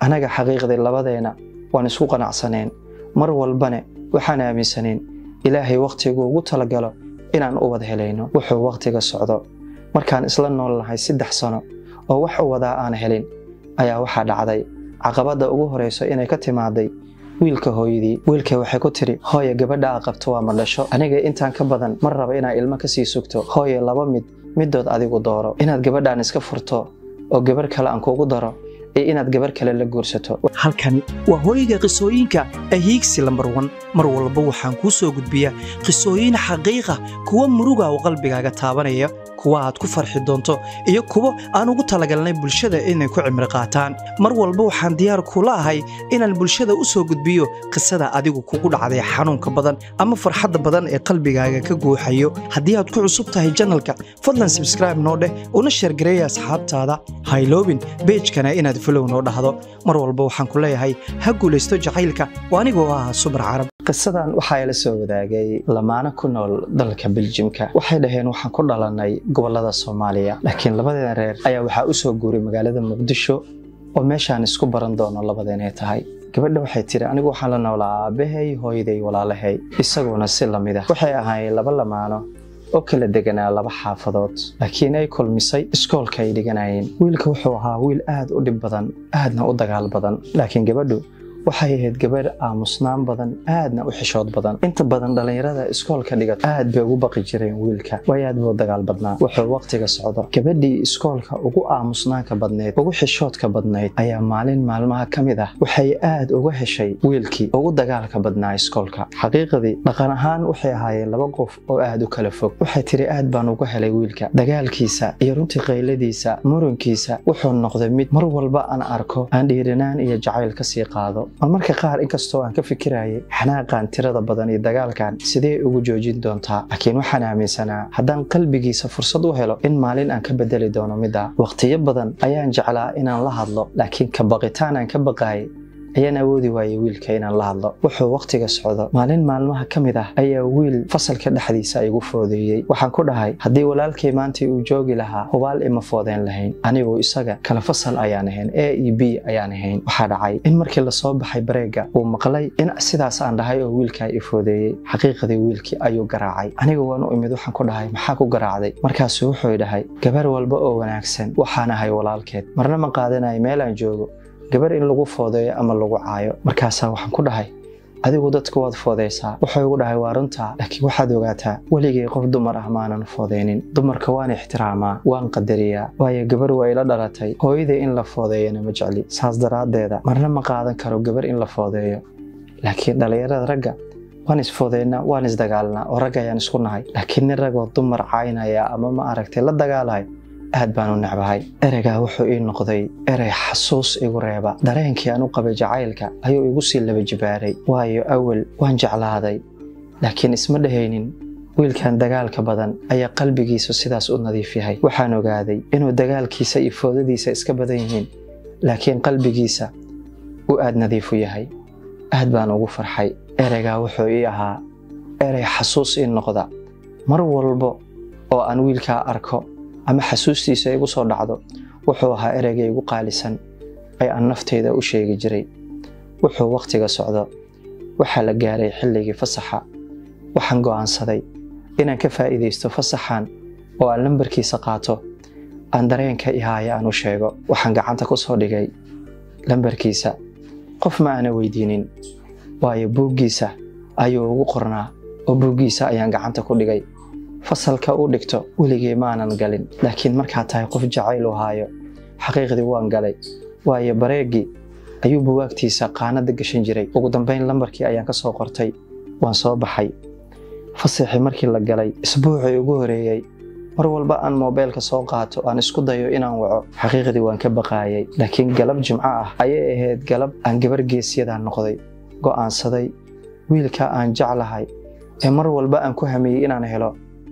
annaga xaqiiqdii labadeena waan isku qanacsaneen mar walbane waxaan aaminsaneen ilaahay wakhtigu ugu talagalo inaan u wada helayno wuxuu wakhtiga socdo markaan isla nool nahay saddex sano oo wax u wadaa aan helin ayaa waxaa dhacday caqabadda ugu horayso inay ka timaaday wiilka hooyadii wiilka waxay ku tiri hooye gabadha aa qabto waa ma dhasho aniga intaan ka badan mar raba inaa ilmo kasii sugto hooye laba mid midood adigu dooro inaad gabadhaan iska furto oo gabarh kale aan kugu daro iyo inaad gabarh kale la guursato halkani waa hooyga qisooyinka ahiigsi lambar wan mar walba waxaan kuu soo gudbiyaa qisooyin xaqiiqa kuwa muruga oo qalbigaaga taabanaya kuwa aad ku farxi doonto iyo kuwo aan ugu talagalnay bulshada inay ku cimri qaataan mar walba waxaan diyaar kula ahay inaan bulshada u soo gudbiyo qisada adigu kugu dhacday xanuunka badan ama farxadda badan ee qalbigaaga ka guuxayo haddii aad ku cusub tahay janalka fadlan sabskraibe noo dheh una sheergareeya asxaabtaada hayloobin beejkana inaad folow noo dhahdo mar walba waxaan ku leeyahay ha guulaysto jacaylka oo anigoo ah subar carab qisadan waxaa ila soo wadaagay lamaano ku nool dalka beljimka waxay dhaheen waxaan ku dhalanay gobolada soomaaliya laakiin labadeena reer ayaa waxaa u soo guuray magaalada muqdisho oo meeshaan isku baran doono labadeenay tahay gabadha waxay tiri anigu waxaan la noolaa aabbahay hooyaday walaalahay isaguna si lamid ah waxay ahaayeen laba lamaano oo kala deganaa laba xaafadood laakiin ay kulmisay iskoolka ay dhiganayeen wiilka wuxuu ahaa wiil aad u dhib badan aadna u dagaal badan laakiin gabadhu waxay ahayd gabadh aamusnaan badan aadna u xishood badan inta badan dhallinyarada iskoolka dhigata aad bay ugu baqi jireen wiilka way aad buu dagaal badnaa wuxuu wakhtiga socdo gabadhii iskoolka ugu aamusnaanka badnayd ugu xishoodka badnayd ayaa maalin maalmaha ka mid ah waxay aad uga heshay wiilkii ugu dagaalka badnaa iskoolka xaqiiqdii dhaqan ahaan waxay ahaayeen laba qof oo aad u kala fog waxay tiri aad baan uga helay wiilka dagaalkiisa iyo runtii qayladiisa murankiisa wuxuu noqday mid mar walba aan arko aan dhiirinaan iyo jacayl kasii qaado mar marka qaar inkastoo aan ka fikirayay xanaaqan tirada badan iyo dagaalkan sidee ugu joojin doontaa laakiin waxaan aaminsanaa haddaan qalbigiisa fursad u helo in maalin aan ka bedeli doono midda wakhtiyo badan ayaan jeclaa inaan la hadlo laakiin ka baqitaan aan ka baqaayay ayaan awoodi waayay wiilka inaan la hadlo wuxuu wakhtiga socdo maalin maalmaha ka mid ah ayaa wiil fasalka dhexdiisa igu foodeeyey waxaan ku dhahay haddii walaalkay maantii uu joogi lahaa hubaal ima foodeen lahayn anigu isaga kala fasal ayaan ahayn a e b ayaan ahayn waxaa dhacay in markii lasoo baxay bareega uu maqlay in sidaas aan dhahay oo wiilkaa i foodeeyey xaqiiqadii wiilkii ayuu garaacay aniga waan u imid waxaan ku dhahay maxaa ku garaacday markaasuu wuxuu dhahay gabar walba oo wanaagsan waxaan ahay walaalkeed marna ma qaadanayo meel aan joogo gabar in lagu foodeeyo ama lagu caayo markaasaa waxaan ku dhahay adigu dadku waad foodaysaa wuxuu igu dhahay waa runtaa laakiin waxaad ogaataa weligay qof dumar ah maanan foodeynin dumarka waan ixtiraamaa waan qadariyaa waayo gabar waa ila dhalatay hooyaday in la foodeeyana ma jecli saas daraaddeeda marna ma qaadan karo gabar in la foodeeyo laakiin dhallinyarada ragga waan isfoodeynaa waan isdagaalnaa oo rag ayaan isku nahay laakiin nin ragoo dumar caynaya ama ma aragtay la dagaalahay aad baan u necbahay ereygaa wuxuu ii noqday erey xasuus igu reeba dareenkii aan u qabay jacaylka ayuu igu sii laba jibaaray waayo awel waan jeclaaday laakiin isma dhahaynin wiilkan dagaalka badan ayaa qalbigiisu sidaas u nadiif yahay waxaan ogaaday inuu dagaalkiisa iyo foodadiisa iska badan yihiin laakiin qalbigiisa uu aad nadiifu yahay aad baan ugu farxay ereygaa wuxuu ii ahaa erey xasuus ii noqda mar walbo oo aan wiilkaa arko ama xasuustiisa igu soo dhacdo wuxuu ahaa ereyga igu qaalisan ee aan nafteyda u sheegi jiray wuxuu wakhtiga socdo waxaa la gaaray xilligii fasaxa waxaan go'aansaday inaan ka faa'iidaysto fasaxan oo aan lambarkiisa qaato aan dareenka ihaaya aan u sheego waxaan gacanta ku soo dhigay lambarkiisa qof ma aana weydiinin waayo buuggiisa ayuu ugu qornaa oo buuggiisa ayaan gacanta ku dhigay fasalka u dhigto weligay maanan galin laakiin markaad tahay qof jacayl u haayo xaqiiqdii waan galay waayo bareegii ayuu buwaagtiisa qaanada gashan jiray ugu dambayn lambarkii ayaan ka soo qortay waan soo baxay fasaxii markii la galay isbuucii ugu horeeyey mar walba aan moobeelka soo qaato aan isku dayo inaan waco xaqiiqdii waan ka baqaayay laakiin galab jimco ah ayay ahayd galab aan gabar geesyadaa noqday go'aansaday wiilka aan jeclahay ee mar walba aan ku hamiyey inaan helo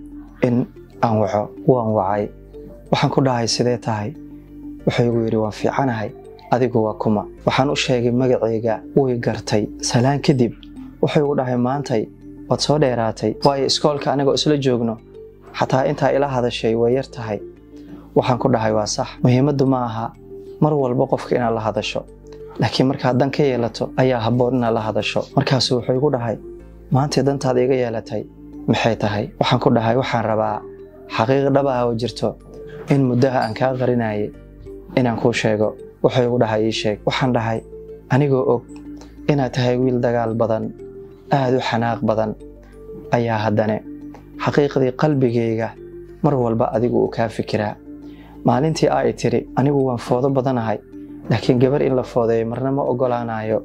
in aan waco waan wacay waxaan ku dhahay sidee tahay wuxuu igu yidhi waan fiicanahay adigu waa kuma waxaan u sheegay magacayga way gartay salaan kadib wuxuu igu dhahay maantay waad soo dheeraatay waayo iskoolka anigoo isla joogno xataa intaa ila hadashay way yar tahay waxaan ku dhahay waa sax muhiimaddu ma aha mar walba qofka inaad la hadasho laakiin markaad dan ka yeelato ayaa habboon inaad la hadasho markaasuu wuxuu igu dhahay maantay dantaada iga yeelatay maxay tahay waxaan ku dhahay waxaan rabaa xaqiiq dhab ah oo jirto in muddaha aan kaa qarinayay inaan kuu sheego wuxuu igu dhahay ii sheeg waxaan dhahay anigoo og inaad tahay wiil dagaal badan aada u xanaaq badan ayaa haddane xaqiiqdii qalbigayga mar walba adigu uu kaa fikiraa maalintii ay tiri anigu waan foodo badanahay laakiin gabar in la foodeeyo marna ma ogolaanayo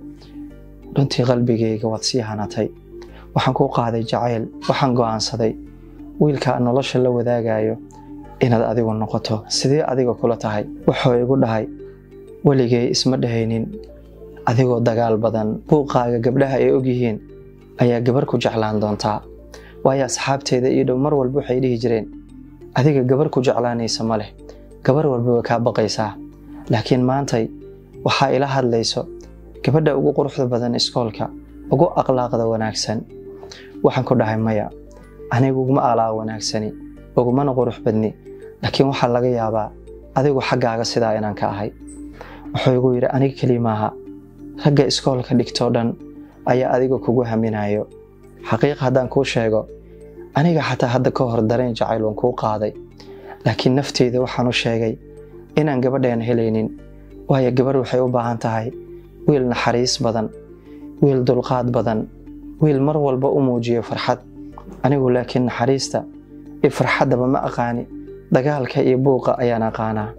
runtii qalbigayga waad sii hanatay waxaan kuu qaaday jacayl waxaan go'aansaday wiilka aan nolosha la wadaagayo inaad adigu noqoto sidee adiga kula tahay wuxuu igu dhahay weligay isma dhahaynin adigoo dagaal badan buuqaaga gabdhaha ay ogyihiin ayaa gabar ku jeclaan doontaa waayo asxaabteeda ii dhow mar walba waxay dhihi jireen adiga gabar ku jeclaanaysa ma leh gabar walba way kaa baqaysaa laakiin maantay waxaa ila hadlayso gabadha ugu quruxda badan iskoolka ugu akhlaaqda wanaagsan waxaan ku dhahay maya anigu uguma alaa wanaagsani ugumana qurux badni laakiin waxaa laga yaabaa adigu xaggaaga sidaa inaan ka ahay wuxuu igu yidhi aniga keli maaha ragga iskoolka dhigtoo dhan ayaa adiga kugu haminayo xaqiiq haddaan kuu sheego aniga xataa hadda ka hor dareen jacayl waan kuu qaaday laakiin nafteyda waxaan u sheegay inaan gabadheena helaynin waayo gabar waxay u baahan tahay wiil naxariis badan wiil dulqaad badan wiil mar walba u muujiyo farxad anigu laakiin naxariista iyo farxaddaba ma aqaani dagaalka iyo buuqa ayaan aqaanaa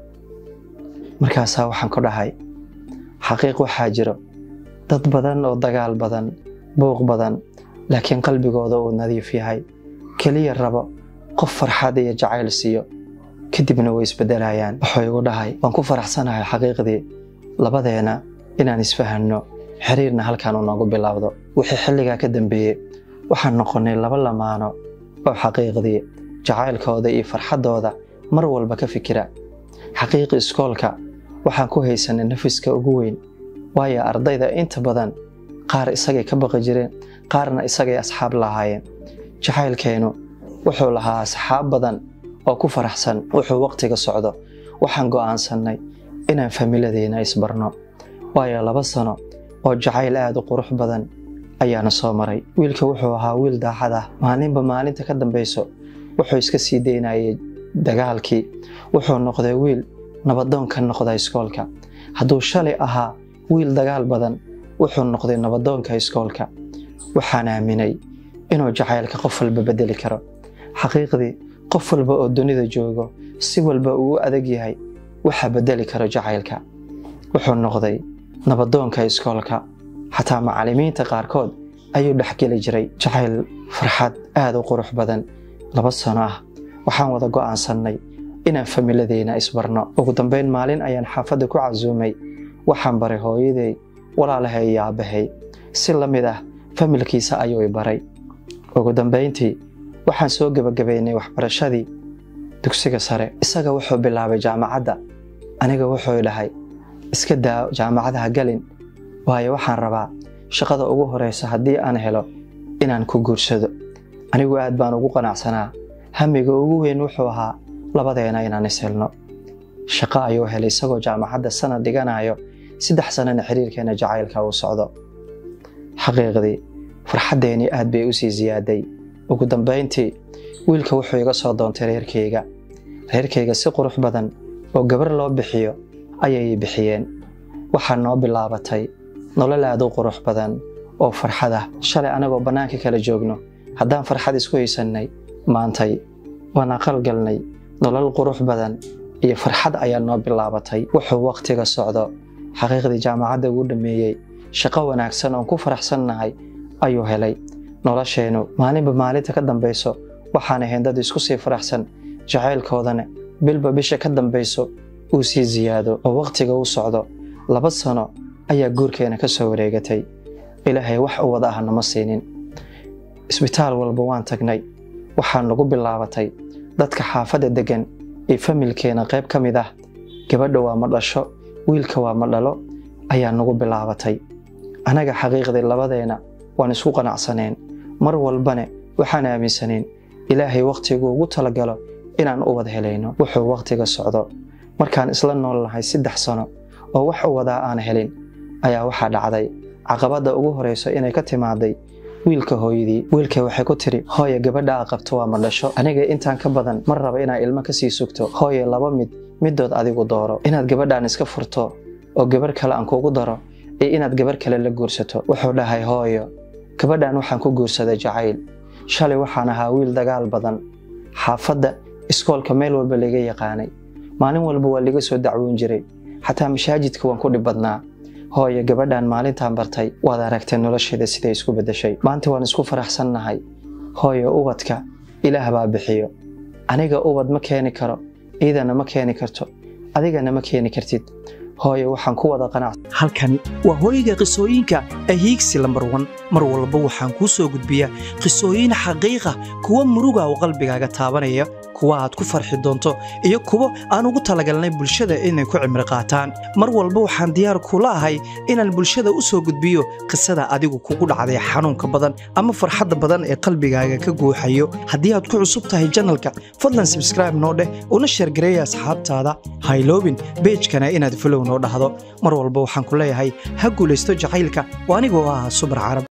markaasaa waxaan ku dhahay xaqiiq waxaa jiro dad badan oo dagaal badan buuq badan laakiin qalbigooda uu nadiif yahay keliya rabo qof farxad iyo jacayl siiyo kadibna way isbedelayaan wuxuu igu dhahay waan ku faraxsanahay xaqiiqdii labadeena inaan isfahanno xiriirna halkan uu noogu bilowdo wixii xilligaa ka dambeeyey waxaan noqonnay laba lamaano oo xaqiiqdii jacaylkooda iyo farxaddooda mar walba ka fikira xaqiiqi iskoolka waxaan ku haysanay nafiska ugu weyn waayo ardayda inta badan qaar isagay ka baqi jireen qaarna isagay asxaab lahaayeen jacaylkeennu wuxuu lahaa asxaab badan oo ku faraxsan wuxuu waqtiga socdo waxaan go'aansannay inaan familadeena isbarno waayo laba sano oo jacayl aad u qurux badan ayaana soo maray wiilka wuxuu ahaa wiil daacad ah maalinba maalinta ka dambayso wuxuu iska sii daynayay dagaalkii wuxuu noqday wiil nabadoon ka noqda iskoolka hadduu shalay ahaa wiil dagaal badan wuxuu noqday nabadoonka iskoolka waxaan aaminay inuu jacaylka qof walba bedeli karo xaqiiqdii qof walba oo dunida joogo si walba uu u adag yahay waxaa bedeli karo jacaylka wuxuu noqday nabadoonka iskoolka xataa macallimiinta qaarkood ayuu dhexgeli jiray jacayl farxad aad u qurux badan laba sano ah waxaan wada go'aansannay inaan familadeena isbarno ugu dambayn maalin ayaan xaafadda ku casuumay waxaan baray hooyaday walaalahay iyo aabbahay si la mid ah familkiisa ayuu i baray ugu dambayntii waxaan soo gebagabaynay waxbarashadii dugsiga sare isaga wuxuu bilaabay jaamacadda aniga wuxuu i dhahay iska daa jaamacadaha galin waayo waxaan rabaa shaqada ugu horeysa haddii aan helo inaan ku guursado anigu aad baan ugu qanacsanaa hamiga ugu weyn wuxuu ahaa labadeena inaan is helno shaqo ayuu helay isagoo jaamacadda sanad dhiganayo saddex sanana xiriirkeena jacaylka uu socdo xaqiiqdii farxaddeenii aad bay u sii siyaaday ugu dambayntii wiilka wuxuu iga soo doontay reerkayga reerkayga si qurux badan oo gabar loo bixiyo ayay bixiyeen waxaa noo bilaabatay nolol aad u qurux badan oo farxad ah shalay anagoo bannaanka kala joogno haddaan farxad isku haysannay maantay waan aqal galnay nolol qurux badan iyo farxad ayaa noo bilaabatay wuxuu wakhtiga socdo xaqiiqdii jaamacadda ugu dhammeeyey shaqo wanaagsan oon ku faraxsannahay ayuu helay nolosheennu maalinba maalinta ka dambayso waxaan ahayn dad isku sii faraxsan jacaylkoodana bilba bisha ka dambayso uu sii siyaado oo wakhtiga u socdo laba sano ayaa guurkeena ka soo wareegatay ilaahay wax u wada ah nama siinin isbitaal walba waan tagnay waxaa nagu bilaabatay dadka xaafadda deggan ee familkeena qayb ka mid ah gabadha waa ma dhasho wiilka waa ma dhalo ayaa nagu bilaabatay anaga xaqiiqdii labadeena waan isku qanacsaneen mar walbane waxaan aaminsaneen ilaahay wakhtigu ugu talagalo inaan u wada helayno wuxuu wakhtiga socdo markaan isla nool nahay saddex sano oo wax u wadaa aan helin ayaa waxaa dhacday caqabadda ugu horeyso inay ka timaaday wiilka hooyadii wiilkay waxay ku tiri hooye gabadha a qabto waa ma dhasho aniga intaan ka badan mar raba inaa ilmo kasii sugto hooye laba mid midood adigu dooro inaad gabadhaan iska furto oo gabarh kale aan kugu daro iyo inaad gabarh kale la guursato wuxuu dhahay hooyo gabadhan waxaan ku guursaday jacayl shalay waxaan ahaa wiil dagaal badan xaafadda iskoolka meel walba laga yaqaanay maalin walba waa laga soo dacwoon jiray xataa mashaajidka waan ku dhib badnaa hooye gabadhan maalintaan bartay waad aragtay nolosheeda siday isku beddeshay maanta waan isku faraxsannahay hooye ubadka ilaah baa bixiyo aniga ubad ma keeni karo iidana ma keeni karto adigana ma keeni kartid hooye waxaan ku wada qanac halkani waa hooyga qisooyinka ee hiigsi lambar wan mar walba waxaan kuu soo gudbiyaa qisooyin xaqiiqa kuwa muruga oo qalbigaaga taabanaya kuwa aad ku farxi doonto iyo kuwo aan ugu talagalnay bulshada inay ku cimri qaataan mar walba waxaan diyaar kula ahay inaan bulshada u soo gudbiyo qisada adigu kugu dhacday xanuunka badan ama farxadda badan ee qalbigaaga ka guuxayo haddii aad ku cusub tahay janalka fadlan sabskraibe noo dheh una sheergareeya asxaabtaada hayloobin beejkana inaad falow noo dhahdo mar walba waxaan ku leeyahay ha guulaysto jacaylka oo anigoo ah subar carab